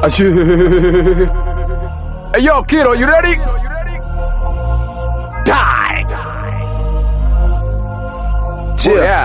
Hey, yo, kiddo, you ready? Die. Yeah.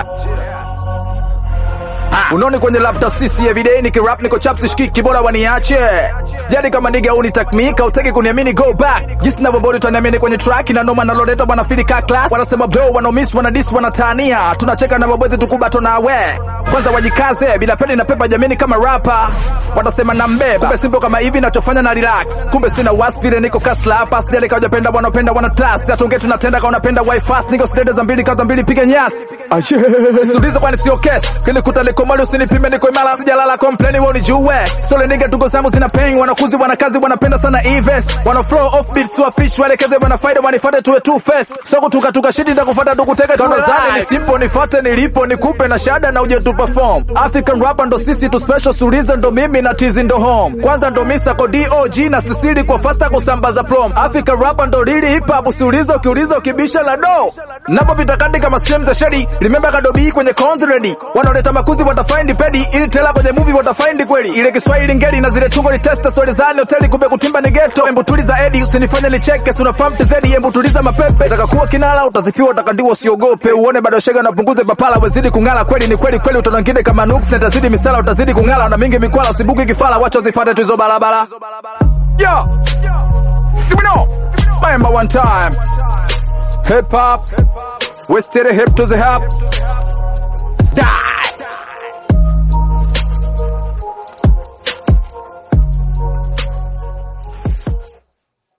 Unaoni kwenye laptop sisi everyday nikirap niko chap sishiki bora waniache. Sijali kama nigga uni takmika utaki kuniamini go back. Jinsi ninavyobodi utaniamini kwenye track na noma naloleta bwana feel ka class. Wanasema blow wana miss wana diss wanatania. Tunacheka na mabwezi tukubato na we. Kwanza wajikaze bila peni na pepa jamini kama rapper. Watasema na mbeba. Kumbe simple kama hivi nachofanya na relax. Kumbe sina wasi vile niko kasla hapa. Sijali kama hujapenda wanapenda wana trust. Atunge tunatenda kama unapenda wifi fast. Niko steady za mbili kaza mbili piga nyasi. Suliza kwani sio kesi. Kilikuta liko mali usinipime niko imara sijalala complain wewe unijue. Sole nigga tuko zangu zina pain wanakuzi wana kazi wanapenda sana events. Wana flow off beat so fish waelekeze wana faida wanifuate tuwe two face. So kutuka tuka shidi nitakufuata tukuteka tunazani ni simple nifuate nilipo nikupe na shada na uje tu perform. African rapper ndo sisi tu special suliza ndo mimi na tizi ndo home. Kwanza ndo misa ko DOG na sisili kwa fasta kusambaza plom. African rapper ndo lili hip hop usiuliza ukiuliza ukibisha la do. Napopita kati kama stream za shady. Remember kadobi kwenye cons ready. Wanaoleta makuzi watafind pedi ili tela kwenye movie watafind kweli. Ile Kiswahili ngeli na zile tungo ni testa swali za hoteli kumbe kutimba ni ghetto. Embu tuliza Edi usinifanye nicheke si unafahamu tizedi embu tuliza mapepe. Nataka kuwa kinala utazifiwa utakandiwa usiogope. Uone bado shega na punguze papala wezidi kungala kweli ni kweli kweli utanangine kama nuks na tazidi misala utazidi kungala na mingi mikwala usibuki kifala wacha zifate tu hizo barabara. Yo. Give me no. Remember one time. Hip hop. We steady hip to the hop. Die.